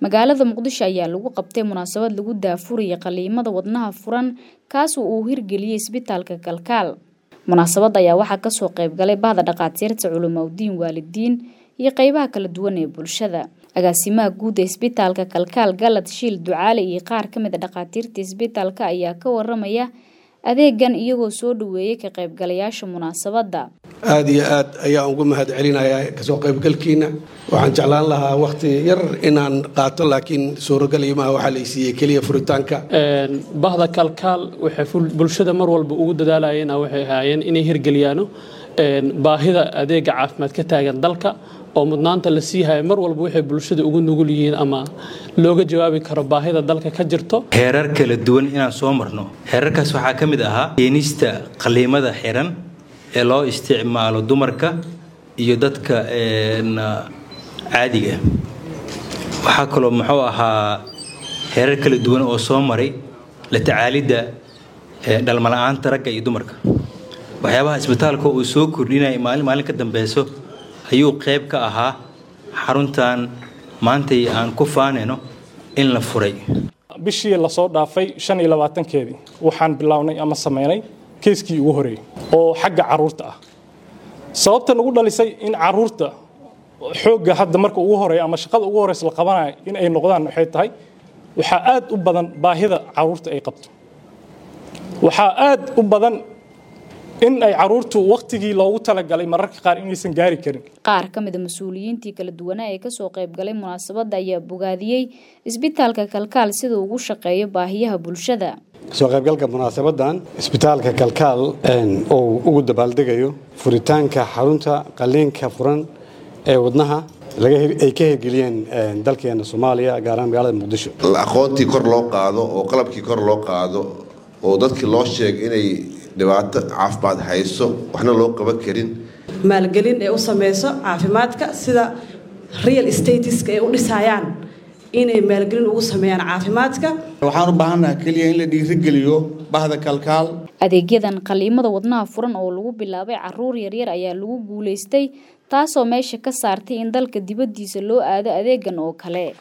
magaalada muqdisho ayaa lagu qabtay munaasabad lagu daafurayay qaliimada wadnaha furan kaas uu hirgeliyey isbitaalka kalkaal munaasabadda ayaa waxaa kasoo qaybgalay bahda dhakhaatiirta culimaudiin waalidiin iyo qeybaha kala duwan ee bulshada agaasimaha guud ee isbitaalka kalkaal galad shiil ducaale iyo qaar ka mid a dhakhaatiirta isbitaalka ayaa ka waramaya adeegan iyagoo soo dhaweeyey ka qaybgalayaasha munaasabadda aada iyo aad ayaan ugu mahad celinayaa kasoo qaybgalkiina waxaan jeclaan lahaa wakhti yar inaan qaato laakiin suuragal imaha waxaa la isiiyey keliya furitaanka bahda kalkaal waxay bulshada mar walba ugu dadaalayeen waxay ahaayeen inay hirgeliyaano baahida adeega caafimaad ka taagan dalka oo mudnaanta la sii haya mar walba waxay bulshada ugu nugul yihiin ama looga jawaabi karo baahida dalka ka jirto heerar kala duwan inaan soo marno heerarkaas waxaa ka mid ahaa keenista qaliimada xiran ee loo isticmaalo dumarka iyo dadka caadiga waxaa kaloo muxuu ahaa heerar kala duwan oo soo maray la tacaalidda dhalmala'aanta ragga iyo dumarka waxyaabaha isbitaalka uu soo kordhinaya maalin maalin ka dambeyso ayuu qayb ka ahaa xaruntan maantay aan ku faanayno in la furay bishii lasoo dhaafay shan iyo labaatankeedii waxaan bilownay ama sameynay keeskii ugu horeeyey oo xagga caruurta ah sababta nagu dhalisay in caruurta xoogga hadda marka ugu horeeya ama shaqada ugu horeysa la qabanayo in ay noqdaan waxay tahay waxaa aad u badan baahida caruurta ay qabto waxaa aad u badan in ay caruurtu wakhtigii loogu talagalay mararka qaar inaysan gaari karin qaar ka mid a mas-uuliyiintii kala duwanaa ee kasoo qaybgalay munaasabadda ayaa bogaadiyey isbitaalka kalkaal sida ugu shaqeeyo baahiyaha bulshada kasoo qaybgalka munaasabadan isbitaalka kalkaal oo ugu dabaaldegayo furitaanka xarunta qaliinka furan ee wadnaha ay ka hirgeliyeen dalkeena soomaaliya gaaraan magaalada muqdisho aqoontii kor loo qaado oo qalabkii kor loo qaado oo dadkii loo sheegay inay dhibaato caafimaad hayso waxna loo qaban karin maalgelin ee u sameyso caafimaadka sida real statiska ay u dhisayaan inay maalgelin ugu sameeyaan caafimaadka waxaan u baahannaha keliya in la dhiirigeliyo bahda kalkaal adeegyadan qaliimada wadnaha furan oo lagu bilaabay caruur yaryar ayaa lagu guulaystay taasoo meesha ka saartay in dalka dibaddiisa loo aado adeegan oo kale